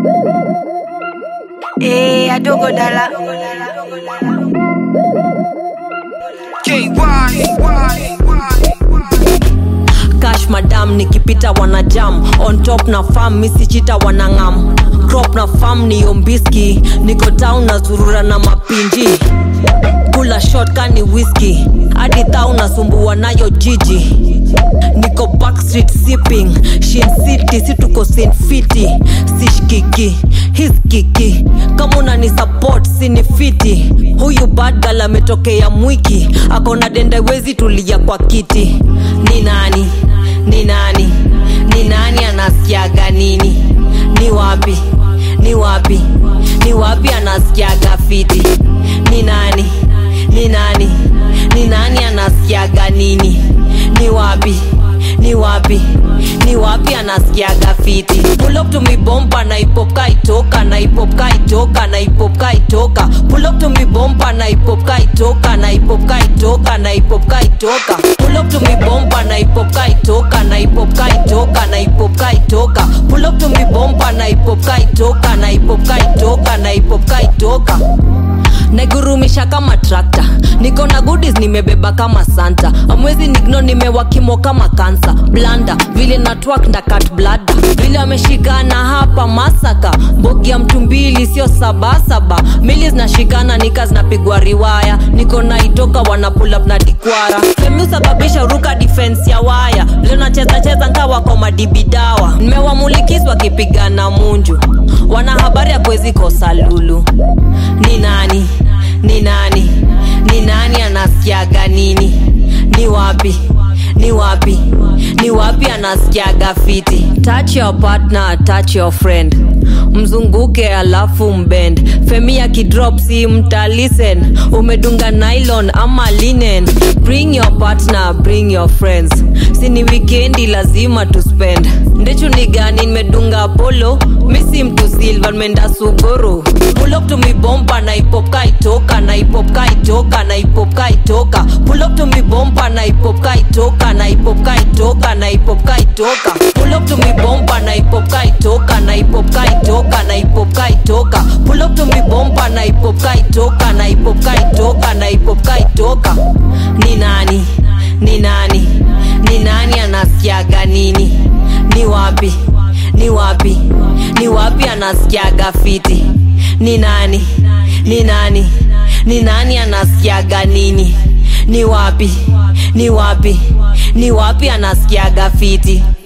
Eh, adogo dala. cash madam nikipita wana jam on top na farm misichita wanangam crop na farm ni ombiski niko town na zurura na mapinji kula shot kani whisky hadi thau nasumbua nayo jiji niko backstreet sipping shin city situko sinfiti sishkiki hiskiki kama unani support sinifiti huyu badgal ametokea mwiki akona dendewezi tulia kwa kiti ni nani ni nani ni nani anasikiaga nini ni wapi ni wapi ni wapi anasikiaga fiti ni nani ni nani ni nani anasikiaga nini ni wapi ni wapi ni wapi anasikiaga fiti pull up to me bomba na ipop kaitoka na ipop kaitoka na ipop kaitoka pull up to me bomba na ipop kaitoka na ipop kaitoka na ipop kaitoka pull up to me bomba na ipop kaitoka na ipop kaitoka na ipop kaitoka pull up to me bomba na ipop kaitoka na ipop kaitoka na ipop kaitoka naigurumisha kama trakta niko na goodies nimebeba kama santa amwezi nigno nimewakimo kama kansa blanda vile na twak na kat blada vile ameshikana hapa masaka mbogi ya mtu mbili sio sabasaba mili zinashikana nika zinapigwa riwaya niko na itoka wana pull up na dikwara femiusababisha ruka defense ya waya leo nacheza cheza nkawa kwa madibidawa nimewamulikis wakipigana munju wana habari ya kwezi kosa lulu ni nani ni nani ni nani anasikiaga nini ni wapi ni wapi ni wapi anasikiaga fiti touch your partner touch your friend mzunguke alafu mbend femi ya kidrop si mtalisen umedunga nylon ama linen bring your partner bring your friends sini wikendi lazima tuspend ndechu ni gani nimedunga polo misi mtu silva menda sugoro pull up to me bomba na ipop kaitoka na ipop kaitoka na ipop kaitoka pull up to me bomba na ipop kaitoka na ipop kaitoka na ipop kaitoka pull up to me bomba na ipop kaitoka na ipop kaitoka na ipop kaitoka pull up to me bomba na ipop kaitoka na ipop kaitoka na ipop kaitoka ni nani ni nani ni nani anasikiaga nini ni wapi ni wapi ni wapi anasikiaga fiti ni nani ni nani ni nani anasikiaga nini ni wapi ni wapi ni wapi anasikiaga fiti